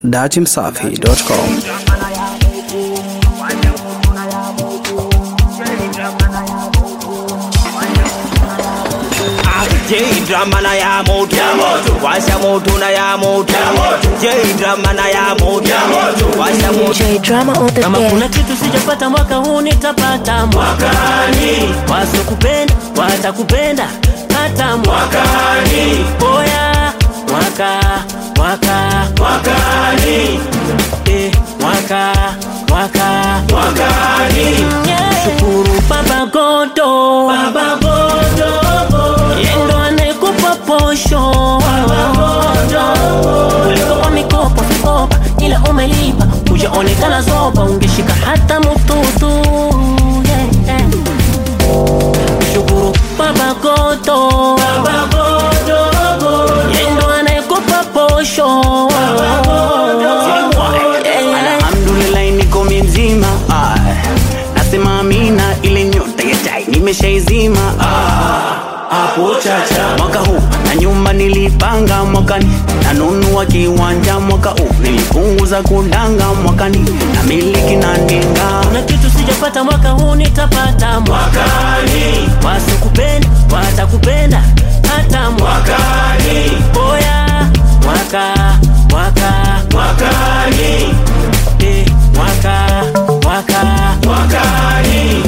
datimsafi.com J drama na ya moto washa moto na ya moto J drama na ya moto washa moto J drama on the kama bed. kuna kitu sijapata mwaka huu nitapata mwakani wasokupenda watakupenda hata mwakani oya mwaka mwaka mwakani eh, mwaka mwaka mwakani yeah. shukuru baba godo baba godo yendo anayekupa posho baba godo ulikopa mikopo vikopa ila umelipa hujaonekana zoba ungeshika hata mututu yeah, yeah. shukuru baba godo baba godo yendo anayekupa posho alhamdulillah niko mzima ah. nasema amina ile nyota ya chai nimeshaizima ah. hapo chacha mwaka huu na nyumba nilipanga mwakani nanunua kiwanja mwaka huu nilipunguza kudanga mwakani na miliki na ndinga na kitu sijapata mwaka huu nitapata mwakani wasokupenda watakupenda hata mwakani oya mwaka mwaka mwakani eh, mwaka mwaka mwakani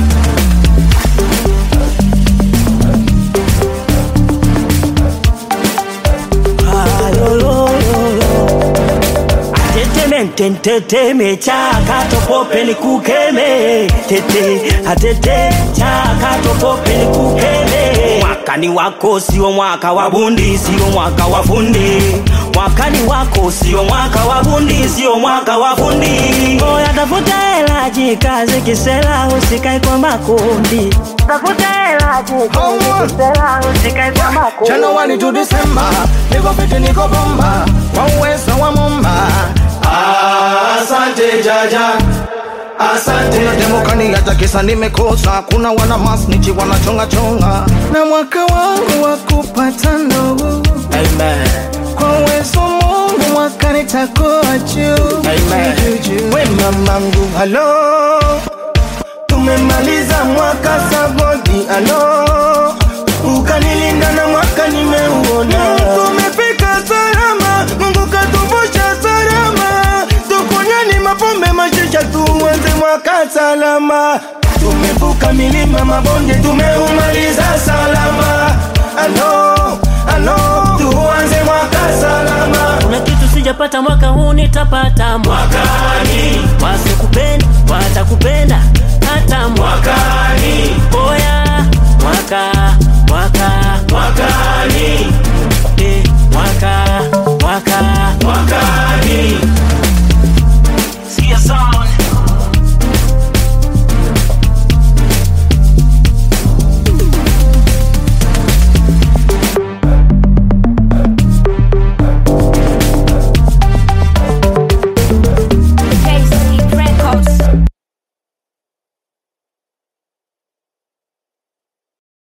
Tetemententeteme chaka topope ni kukeme tete atete chaka topope ni kukeme mwakani wako sio mwaka wa bundi sio mwaka wa fundi mwakani wako sio mwaka wa bundi sio mwaka wa fundi oya tafuta hela jikaze kisela usikae kwa makundi tafuta hela jikaze kisela usikae kwa makundi January to December, niko fiti niko bomba kwa uwezo wa Mumba. Asante jaja, asante. Kuna demokani hata kisa nimekosa, kuna wana masnichi wanachonga chonga, na mwaka wangu wa kupata ndugu. Amen. Kwa uwezo wa Mungu mwaka nitakuwa juu. Amen. Juu, juu. We mamangu, halo, tumemaliza mwaka sabodi, halo, ukanilinda na mwaka nimeuona. Tumefika salama, Mungu katuvusha salama, tukunyani mapombe mashisha, tuanze mwaka salama. Tumevuka milima mabonde, tumeumaliza salama, halo, halo, tuanze mwaka salama. kuna kitu sijapata mwaka huu nitapata mwakani wasokupenda watakupenda hata mwakani oya mwaka